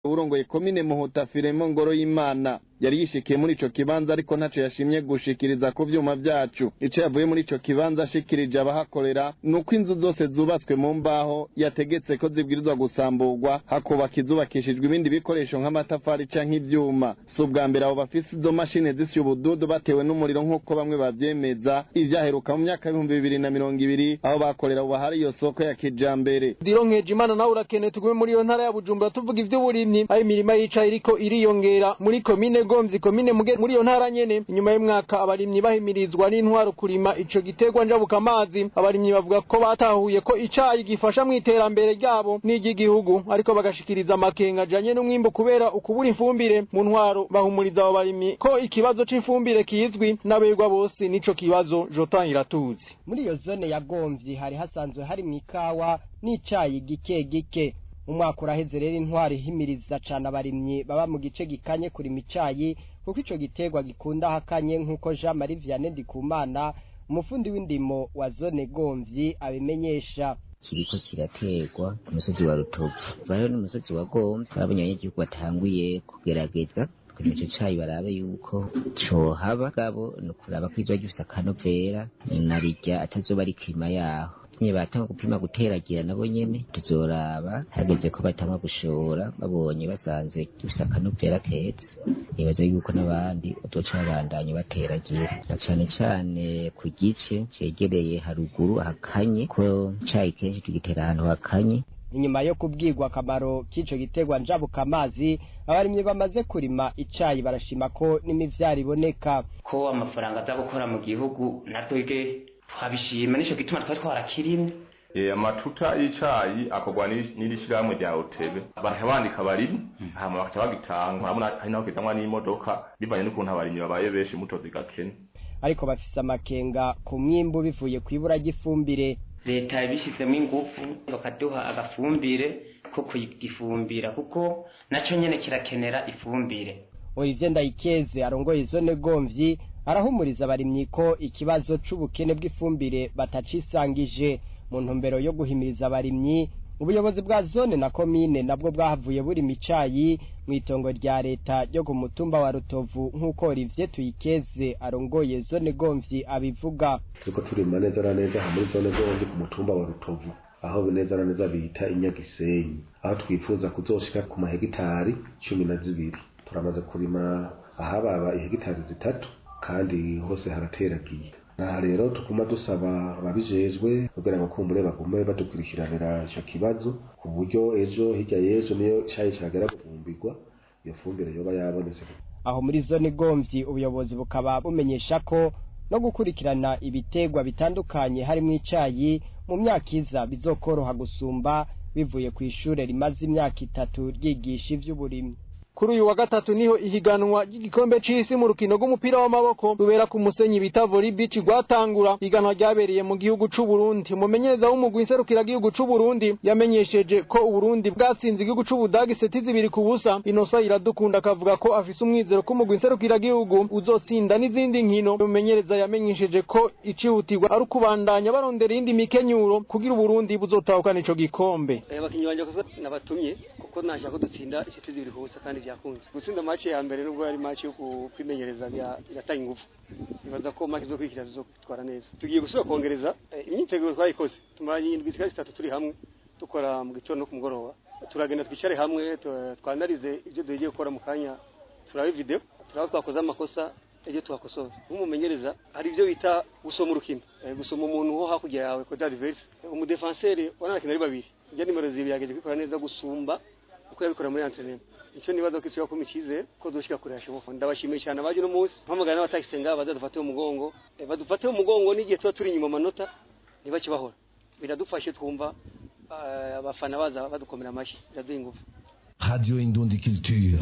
urongoye komine muhuta firemo ngoro y'imana yari yishikiye muri ico kibanza ariko ntaco yashimye gushikiriza ku vyuma vyacu ico yavuye muri ico kibanza ashikirije abahakorera nuko inzu zose zubatswe mu mbaho yategetse ko zibwirizwa gusamburwa hakubaka izubakishijwe ibindi bikoresho nk'amatafari canke ivyuma si ubwa mbere abo bafise izo mashine zisya ubududu batewe n'umuriro nk'uko bamwe bavyemeza ivyaheruka mu myaka y'ibihumbi bibiri na mirongo ibiri aho bakorera ubu hari iyo soko ya kijambere dironkeje imana nawe urakeneye tugume muri iyo ntara ya bujumbura tuvuga ivy'uburimyi aho imirima yicaye iriko iriyongera muri komine gomvyi komine muge muri iyo ntara nyene inyuma y'umwaka abarimyi bahimirizwa n'intwaro kurima ico giterwa njabuka amazi abarimyi bavuga ko batahuye ko icayi gifasha mu iterambere ryabo n'iry'igihugu ariko bagashikiriza amakenga ajanye n'umwimbu kubera ukubura ifumbire mu ntwaro bahumuriza abo barimyi ko ikibazo c'ifumbire kizwi n'abegwa bose n'ico kibazo jotan iratuzi muri iyo zone ya gomvyi hari hasanzwe hari mu ikawa n'icayi gike gike umwaka uraheze rero intwari ihimiriza cane abarimyi baba mu gice gikanye kurima icayi kuko ico giterwa gikunda hakanye nk'uko Jean Marie Vianney Ndikumana umufundi w'indimo wa zone Gomvyi abimenyesha kiriko kiraterwa ku musozi wa Rutovu bayo n'umusozi wa Gomvyi babonye abanyagihugu batanguye kugerageza kugira ico cayi barabe yuko cohaba gabo ni ukuraba ko izoba gifise akanovera narirya atazoba ari klima yaho nyine batanga gupima guteragira nabo nyene tuzoraba hageze ko batanga gushora babonye basanze gifise akanovera keza nibaza yuko n'abandi bazoca babandanya bateragira na cane cane ku gice cegereye haruguru hakanye ko icayi kenshi tugitera ahantu hakanye inyuma yo kubwirwa akamaro k'ico giterwa njabuka amazi abarimyi bamaze kurima icayi barashima ko n'imivyaro iboneka ko amafaranga aza gukora mu gihugu natwege twabishima nico gituma twari twarakirimye Eh, amatuta y'icayi akorwa n'iri shirahamwe rya Otebe baraha bandika abarimyi hama bakaca bagitanga urabona hari naho kitanwa n'imodoka bivanye n'ukuntu abarimyi babaye benshi mutozi gakene ariko bafise amakenga ku mwimbu bivuye ku ibura ry'ifumbire leta yabishizemo ingufu bakaduha agafumbire ko kugifumbira kuko naco nyene kirakenera ifumbire Olivier Ndayikeze arongoye zone Gomvyi arahumuriza abarimyi ko ikibazo c'ubukene bw'ifumbire batacisangije mu ntumbero yo guhimiriza abarimyi ubuyobozi bwa zone na komine nabwo bwahavuye buri micayi mu itongo rya leta ryo ku mutumba wa Rutovu nk'uko Olivier Tuyikeze arongoye zone Gomvyi abivuga turiko turima neza na neza muri zone Gomvyi ku mutumba wa Rutovu aho neza na neza bita inyagisenyi aho twifuza kuzoshika ku mahegitari cumi na zibiri turamaze kurima ahababa ihegitari zitatu kandi hose harateragiye aha rero tuguma dusaba ababijejwe kugira ngo kumbure bagume badukurikiranira ico kibazo ku buryo ejo hirya y'ejo niyo cayi cagera gufumbirwa iyo fumbire yoba yabonetse aho muri zone Gomvyi ubuyobozi bukaba bumenyesha ko no gukurikirana ibitegwa bitandukanye harimo icayi mu myaka iza bizokoroha gusumba bivuye ku ishure rimaze imyaka itatu ryigisha ivy'uburimyi kuri uyu wa gatatu niho ihiganwa ry'igikombe c'isi mu rukino rw'umupira w'amaboko rubera ku musenyi bita volley beach rwatangura ihiganwa ryabereye mu gihugu c'u Burundi umumenyereza w'umugwi nserukira gihugu c'u Burundi yamenyesheje ko Uburundi bwatsinze igihugu c'u Budagi seti zibiri ku busa Inosa iradukunda akavuga ko afise umwizero ko umugwi nserukira gihugu uzotsinda n'izindi nkino umumenyereza yamenyesheje ko icihutirwa ari ukubandanya barondera iyindi mikenyuro kugira Uburundi buzotahukana ico gikombe abakinyi banje kuko nabatumye kuko nashaka ko dutsinda iseti zibiri ku busa kandi vyakunze gutsinda match ya mbere nubwo yari match yo kwimenyereza biratanga ingufu nibaza ko match zo kwikira zizotwara neza tugiye gusubira kongereza imyiteguro twayikoze tumaranye indwi zikaba zitatu turi hamwe dukora mu gitondo no ku mugoroba turagenda twicare hamwe twanarize ivyo dugiye gukora mu kanya turabe video turaba twakoze amakosa ibyo twakosora nk'umumenyereza hari ibyo bita gusoma urukino gusoma umuntu wo hakurya yawe kode adverse umudefanseri wanakina ari babiri ijya nimero zibiri yageje kwikora neza gusumba uko yabikora muri antrenema icyo nibaza ko isuka kuma icyizere ko dushika kure hashoboka ndabashimiye cyane abaje no munsi mpamagara n'abatakisenga bazadufate mu mugongo badufate mu mugongo n'igihe tuba turi inyuma amanota ntibakibahora biradufashe twumva abafana baza badukomera amashyi biraduha ingufu radio indundi culture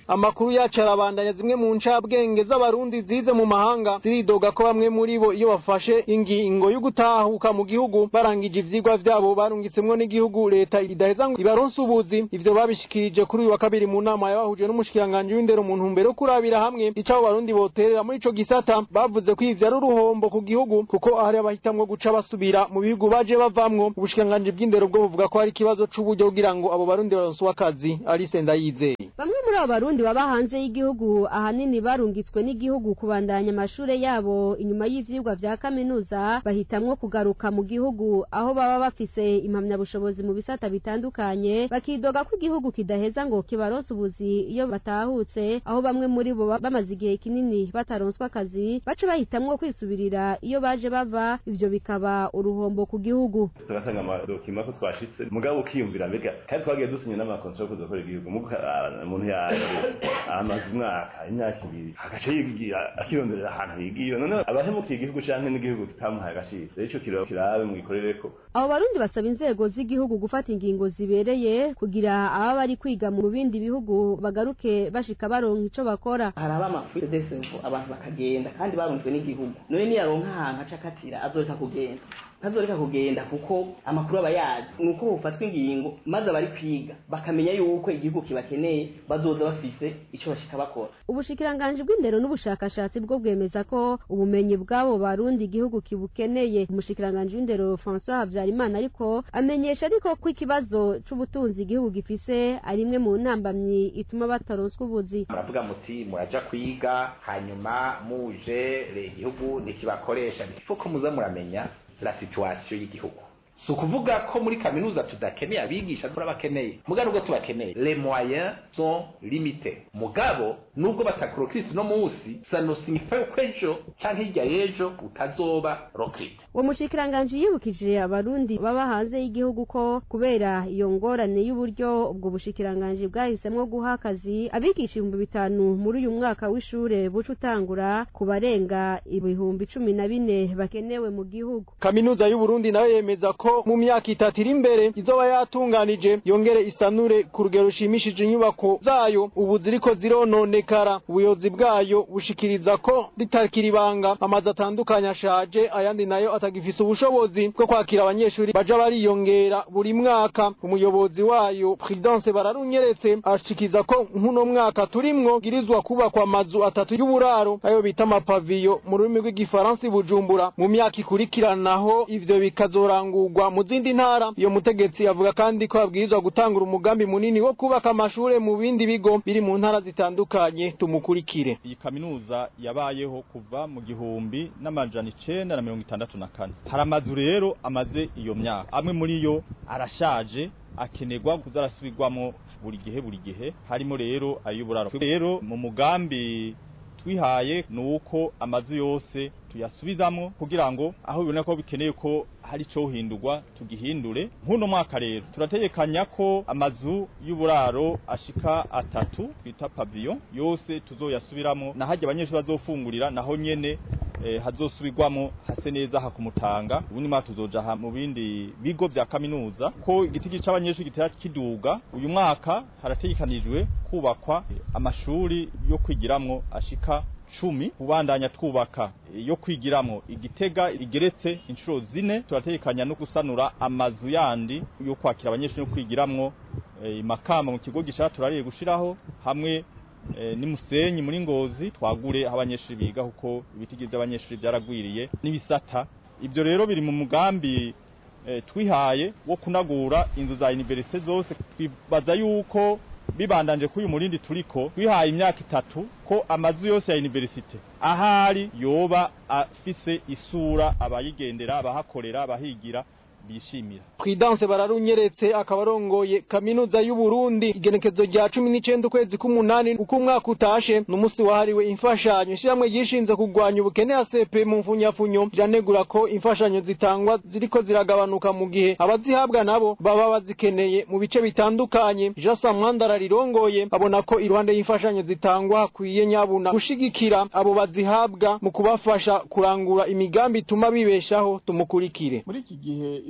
amakuru yacu arabandanya zimwe mu ncabwenge z'abarundi zize mu mahanga ziridoga ko bamwe muri bo iyo bafashe ingingo yo gutahuka mu gihugu barangije ivyigwa vyabo barungitsemwo n'igihugu leta idaheza ngo ibaronse ubuzi ivyo babishikirije kuri uyu wa kabiri mu nama yabahuje n'umushikiranganji w'indero mu ntumbero yo kurabira hamwe ico abo barundi boterera muri ico gisata bavuze ko ivyo ari uruhombo ku gihugu kuko hari abahitamwo guca basubira mu bihugu baje bavamwo ubushikiranganji bw'indero bwo buvuga ko hari ikibazo c'uburyo kugira ngo abo barundi baronswe akazi Alice Ndayizeye bamwe muri abo barundi baba hanze y'igihugu ahanini barungitswe n'igihugu kubandanya amashure yabo inyuma y'ivyigwa vya kaminuza bahitamwo kugaruka mu gihugu aho baba bafise impamyabushobozi mu bisata bitandukanye bakidoga ko igihugu kidaheza ngo kibaronse ubuzi iyo batahutse aho bamwe muri bo bamaze igihe kinini bataronswa akazi baca bahitamwo kwisubirira iyo baje bava ivyo bikaba uruhombo ku gihugu tugasanga amadokima ko twashitse mugabo ukiyumvira mbega kandi twagiye dusinya n'amakontra yo kuzakora igihugu umuntu yaje amaze umwaka imyaka ibiri agaca yigira akironderera ahantu yigiye none abahemukiye igihugu canke n'igihugu kitamuhaye agaciro rero ico kiro kirabe mwikorereko abo barundi basaba inzego z'igihugu gufata ingingo zibereye kugira ababa bari kwiga mu bindi bihugu bagaruke bashika baronka ico bakora hari abamafuri desevo abantu bakagenda kandi barunzwe n'igihugu none niyaronka ahantu aca akatira azoreka kugenda ntazoreka kugenda kuko amakuru aba yazi ni uko bufatwa ingingo maze abari kwiga bakamenya yuko igihugu kibakeneye bazoza bafise ico bashika bakora ubushikiranganji bw'indero n'ubushakashatsi bwo bwemeza ko ubumenyi bw'abo barundi igihugu kibukeneye umushikiranganji w'indero François Habyarimana ariko amenyesha ariko ko ikibazo c'ubutunzi igihugu gifise ari imwe mu ntambamyi ituma bataronswa ubuzi muravuga muti muraja kwiga hanyuma muje igihugu ntikibakoresha ko muza muramenya la situation y'igihugu si ukuvuga ko muri kaminuza tudakeneye abigisha turabakeneye muga nubwo tubakeneye les moyens sont limités mugabo nubwo batakorokirisi no munsi ça ne signifie ko ejo canke hirya y'ejo utazoba rokirite uwo mushikiranganji yibukije abarundi baba hanze y'igihugu ko kubera iyo ngorane y'uburyo ubwo bushikiranganji bwahisemwo guha akazi abigisha ibihumbi bitanu muri uyu mwaka w'ishure buca utangura ku barenga ibihumbi cumi na bine bakenewe mu gihugu kaminuza y'uburundi nayo yemeza ko mu myaka itatu iri imbere izoba yatunganije yongere isanure ku rugero rushimishije inyubako zayo ubu ziriko zirononekara ubuyobozi bwayo bushikiriza ko ritakira ibanga amazu atandukanye ashaje ayandi nayo atagifise ubushobozi bwo kwakira abanyeshuri baja bariyongera buri mwaka umuyobozi wayo Prudence bararunyeretse ashikiriza ko nk'uno mwaka turimwo girizwa kubakwa amazu atatu y'uburaro ayo bita amapaviyo mu rurimi rw'igifaransa i Bujumbura mu myaka ikurikiranaho ivyo bikazorangurwa mu zindi ntara iyo mutegetsi avuga kandi ko babwirizwa gutangura umugambi munini wo kubaka amashure mu bindi bigo biri mu ntara zitandukanye tumukurikire iyi kaminuza yabayeho kuva mu gihumbi n'amajana icenda na mirongo itandatu na kane hari amazu rero amaze iyo myaka amwe muri yo arashaje akenerwa kuza arasubirwamo buri gihe buri gihe harimo rero ay'uburaro rero mu mugambi twihaye ni uko amazu yose tuyasubizamo kugira ngo aho bibona ko bikeneye ko hari cyo hindurwa tugihindure nk'uno mwaka rero turategekanya ko amazu y'uburaro ashika atatu twita paviyo yose tuzoyasubiramo na hajya abanyeshuri bazofungurira naho nyene eh, hazosubirwamo hase neza hakumutanga ubundi mwaka tuzoja mu bindi bigo vya kaminuza ko igiti c'abanyeshuri gitera kiduga uyu mwaka harategekanijwe kubakwa amashuri yo kwigiramwo ashika cumi kubandanya twubaka yo kwigiramwo igitega igeretse inshuro zine turategekanya no gusanura amazu yandi yo kwakira abanyeshuri no kwigiramwo e, makamba mu kigo gishaka turariye gushiraho hamwe e, nimusenyi muri ngozi twagure aho abanyeshuri biga kuko ibiti by'abanyeshuri byaragwiriye n'ibisata ibyo rero biri mu mugambi e, twihaye wo kunagura inzu za universite zose twibaza yuko bibandanje kuri uyu murindi turiko twihaye imyaka itatu ko amazu yose ya universite ahari yoba afise isura abayigendera abahakorera abahigira bishimira Prudence bararunyeretse akaba arongoye kaminuza y'u Burundi igenekezo rya 19 ukwezi k'umunani uko umwaka utashe n'umunsi wahariwe imfashanyo ishyirahamwe gishinze kugwanya ubukene ACP mu mfunyafunyo janegura ko imfashanyo zitangwa ziriko ziragabanuka mu gihe abazihabwa nabo baba bazikeneye mu bice bitandukanye Jasa Mwandara rirongoye abona ko iruhande y'imfashanyo zitangwa hakwiye nyabuna gushigikira abo bazihabwa mu kubafasha kurangura imigambi ituma bibeshaho tumukurikire muri iki gihe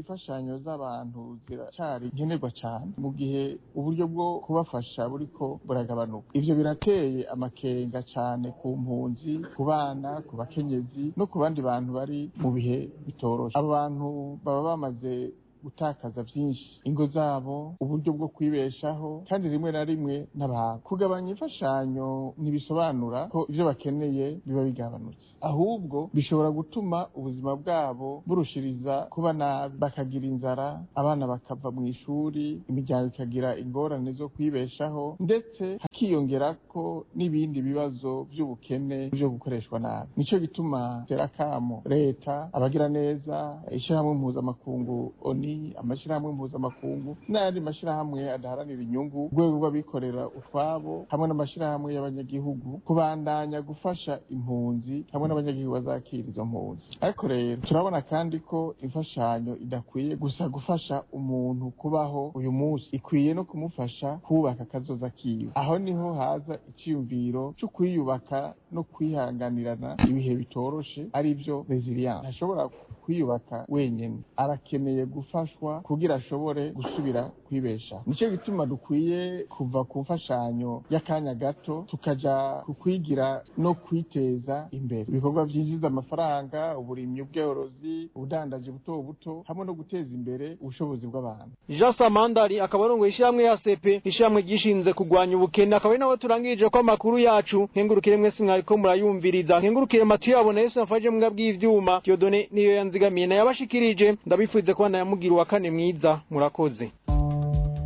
imfashanyo z'abantu ziracyari nkenerwa cyane mu gihe uburyo bwo kubafasha buriko buragabanuka ivyo birateye amakenga cyane ku mpunzi ku bana ku bakenyezi no ku bandi bantu bari mu bihe bitoroshe abo bantu baba bamaze gutakaza byinshi ingo zabo uburyo bwo kwibeshaho kandi rimwe na rimwe n'abantu kugabanya imfashanyo ntibisobanura ko ibyo bakeneye biba bigabanutse ahubwo bishobora gutuma ubuzima bwabo burushiriza kuba nabi bakagira inzara abana bakava mu ishuri imiryango ikagira ingorane zo kwibeshaho ndetse hakiyongera ko n'ibindi bibazo by'ubukene byo gukoreshwa nabi nicyo gituma terakamo leta abagira neza ishyirahamwe mpuzamakungu oni amashyirahamwe mpuzamakungu n'ayandi mashyirahamwe adaharanira inyungu urwego rw'abikorera utwabo hamwe n'amashyirahamwe y'abanyagihugu kubandanya gufasha impunzi hamwe n'abanyagihugu bazakira izo mpunzi ariko rero turabona kandi ko imfashanyo idakwiye gusa gufasha umuntu kubaho uyu munsi ikwiye no kumufasha kubaka akazoza kiwe aho niho haza icyiyumviro cyo kwiyubaka no kwihanganirana ibihe bitoroshe ari byo resilience ntashobora kwiyubaka wenyine arakeneye gufashwa kugira ashobore gusubira kwibesha nicyo gituma dukwiye kuva ku mfashanyo y'akanya gato tukaja ku kwigira no kwiteza imbere ibikorwa byinjiza amafaranga uburimyi ubworozi ubudandaji buto buto hamwe no guteza imbere ubushobozi bw'abantu Jean Samandari akaba arongoye ishyirahamwe ya CP ishyirahamwe gishinze kurwanya ubukene akaba ari nawe turangirije ko amakuru yacu nkengurukire mwese mwariko murayumviriza nkengurukire matu yabona Yesu yafaje mbwa bw'ivyuma Diodone niyo yanzigamiye nayabashikirije ndabifuze ko nayamugira uwa kane mwiza murakoze